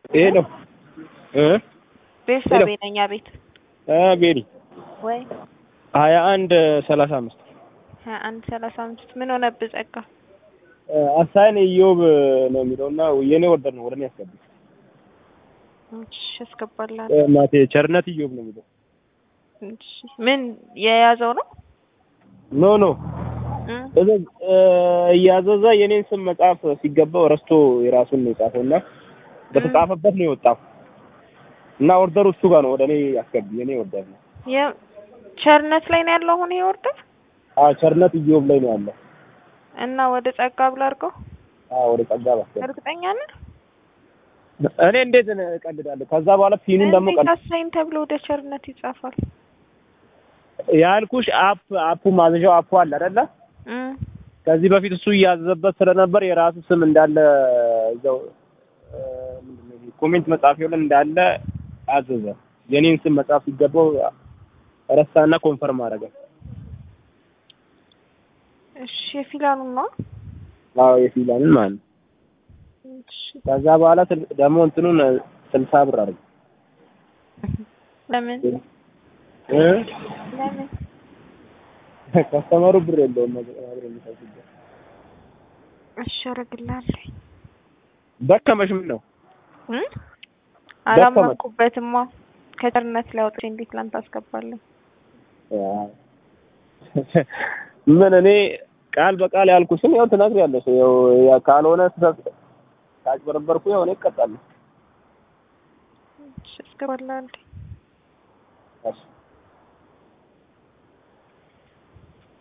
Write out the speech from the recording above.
ይሄ ነው እ ቤርሳቤ ነኝ። አቤት እ ቤሪ ወይ ሀያ አንድ ሰላሳ አምስት ሀያ አንድ ሰላሳ አምስት ምን ሆነብህ ጸጋ? አሳይን ኢዮብ ነው የሚለው እና የኔ ወርደር ነው ወደ እኔ ያስገባ እሺ አስገባልሃል። እናቴ ቸርነት ኢዮብ ነው የሚለው እሺ ምን የያዘው ነው? ኖ ኖ እ እዛ- እ እያዘዘ የኔን ስም መጻፍ ሲገባው ረስቶ የራሱን ነው የጻፈው እና በተጻፈበት ነው የወጣው እና ኦርደሩ እሱ ጋር ነው ወደ እኔ ያስገቢ የኔ ኦርደር ነው። የቸርነት ላይ ነው ያለው አሁን ይሄ ኦርደር አዎ ቸርነት ኢዮብ ላይ ነው ያለው። እና ወደ ጸጋ ብላ አድርገው። አዎ ወደ ጸጋ ባስገባ እርግጠኛ ነህ? እኔ እንዴት እቀልዳለሁ? ከዛ በኋላ ፊኑን ደግሞ እንዴት ቀል አሳይን ተብሎ ወደ ቸርነት ይጻፋል? ያልኩሽ አፕ አፑ ማዘዣው አፑ አለ አይደለ? እ ከዚህ በፊት እሱ እያዘዘበት ስለነበር የራሱ ስም እንዳለ እዛው እ ምንድን ነው ኮሜንት መጻፊያው ላይ እንዳለ አዘዘ። የኔን ስም መጻፍ ሲገባው ረሳና ኮንፈርም አደረገ። እሺ የፊላኑን ነው። አዎ የፊላንን ማለት ነው። እሺ ከዛ በኋላ ስል- ደግሞ እንትኑን ስልሳ ብር አድርገ ለምን እ ለምን ከስተመሩ ብር የለውም ነገር ብር የሚሰጥበት እሺ አደርግልሃለሁ ደከመሽ ምን ነው እ አላመንኩበትማ ከቸርነት ላይ አውጥቼ እንዴት ላንተ አስገባለሁ? ምን እኔ ቃል በቃል ያልኩሽን ያው ትነግሪያለሽ። ያው ያ ካልሆነ ስህተት ካጭበረበርኩ ያው እኔ እቀጣለሁ። እሺ አስገባልሃለሁ። እሺ